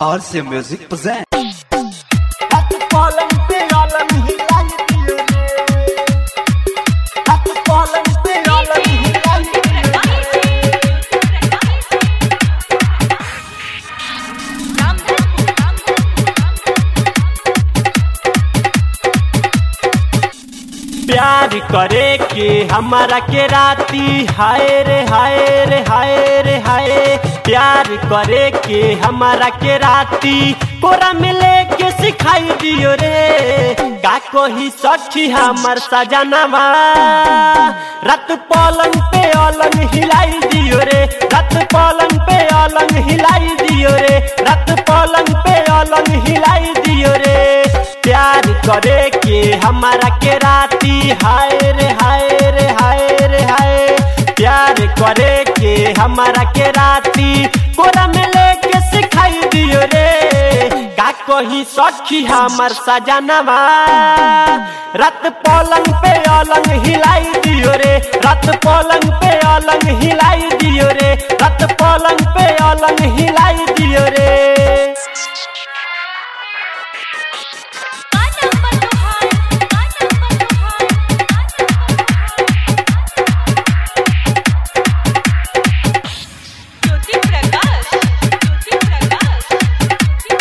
RC Music presents. Happy fallen Peolam, he liked you. Happy fallen Peolam, he liked प्यार करे के हमारा के राती हाय रे हाय रे हाय रे हाय प्यार करे के हमारा के राती कोरा में लेके सिखाई दियो रे का कोही सखी हमर सजनवा रात पलंग पे अलंग हिलाई दियो रे रात पलंग पे अलंग हिलाई दियो रे रात पलंग पे अलंग हिलाई दियो रे प्यार करे के हमारा के राती हाय रे हाय रे हाय रे हाय प्यार करे के हमारा के राती कोरा में लेके सिखाई दियो रे का कही सखी हमर सजनवा रात पलंग पे अलंग हिलाई दियो रे रात पलंग पे अलंग हिलाई दियो रे रात पलंग पे अलंग हिलाई दियो रे ज्योति प्रकाश ज्योति प्रकाश ज्योति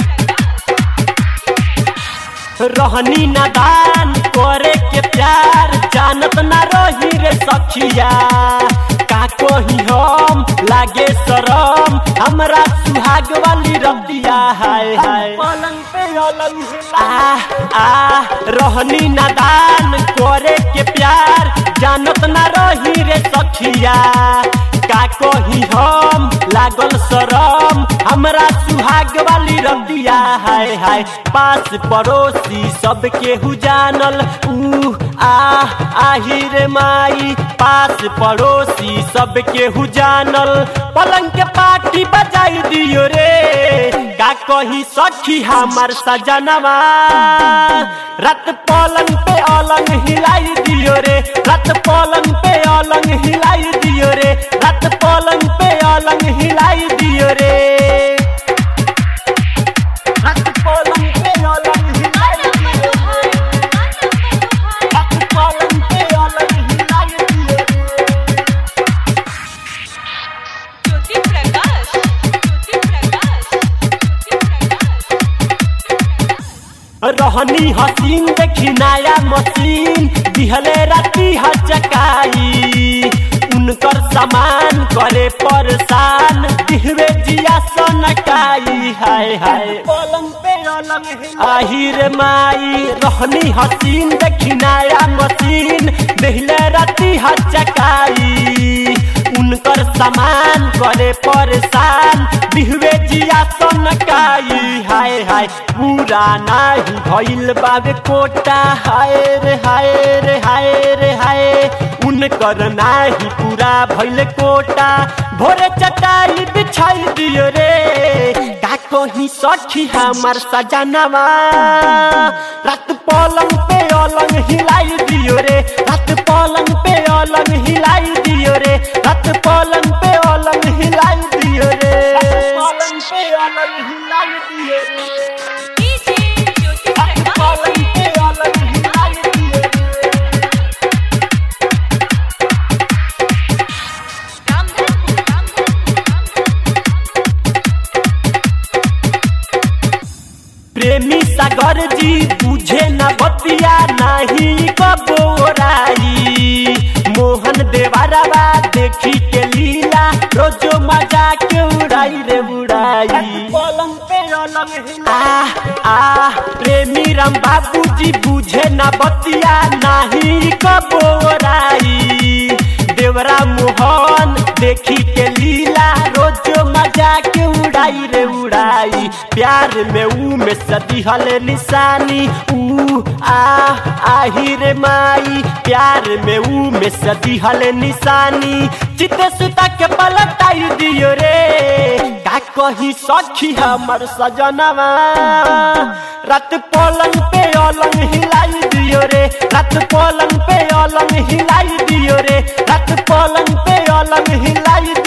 प्रकाश रहनी नादान करे के प्यार जानत ना रही रे सखिया का कही हम लागे शरम हमरा सुहाग वाली रतिया हाय हाय पलंग पे अलंग आ आ रहनी नादान करे के प्यार जानत ना रही रे सखिया का कही हम लागल शरम हमरा सुहाग वाली रतिया हाय हाय पास पड़ोसी सब केहू जानल ऊ आ आही रे माई पास पड़ोसी सब केहू जानल पलंग के पार्टी बजाई दियो रे का कही सखी हमर सजनवा रात पलंग पे अलंग हिलाई दियो रे रात पलंग पे अलंग हिलाई दियो रे रात पलंग पे अलंग हिलाई दियो रे रात पलंग पे अलंग हिलाई दियो रे रात पलंग पे अलंग हिलाई दियो रे ज्योति प्रकाश ज्योति प्रकाश ज्योति प्रकाश रहनी हसीन देखी नया मशीन दिहले राती हचकाई उनकर सामान करे परेशान दिहवे जिया सनकाई हाय हाय पलंग पे अलंग आहिर माई रहनी हसीन देखी नया मशीन दिहले राती हचकाई उनकर सामान करे परेशान दिहवे जिया सनकाई हाय हाय पूरा नाही भइल बाबे कोटा हाय रे हाय रे हाय रे हाय उनकर नाही पूरा भइल कोटा भोरे चटाई बिछाई दियो रे का कही सखी हमर सजनवा रात पलंग पे अलंग हिलाई दियो रे रात पलंग पे अलंग हिलाई दियो रे रात पलंग पे अलंग हिलाई दियो रे पलंग पे अलंग हिलाई दियो रे डीजे ज्योति रात प्रकाश पलंग पे अलंग हिलाई दियो रे रामधन प्रेमी सागर जी बुझे न बतिया नहीं कबोराई मोहन देवारावा देखी के लीला रोजो मजा के उड़ाई रे उड़ाई पलंग पे आ आ प्रेमी राम बाबूजी बुझे न बतिया नहीं कबोराई देवरा मोहन देखी के लीला रोजो मजा के उड़ाई रे उड़ाई प्यार में ऊ में सदी हले निशानी ऊ आ आही रे माई प्यार में ऊ में सदी हले निशानी चिते सुता के पलटाई दियो रे का कही सखी हमर सजनवा रात पलंग पे अलंग हिलाई दियो रे रात पलंग पे अलंग हिलाई दियो रे रात पलंग पे अलंग हिलाई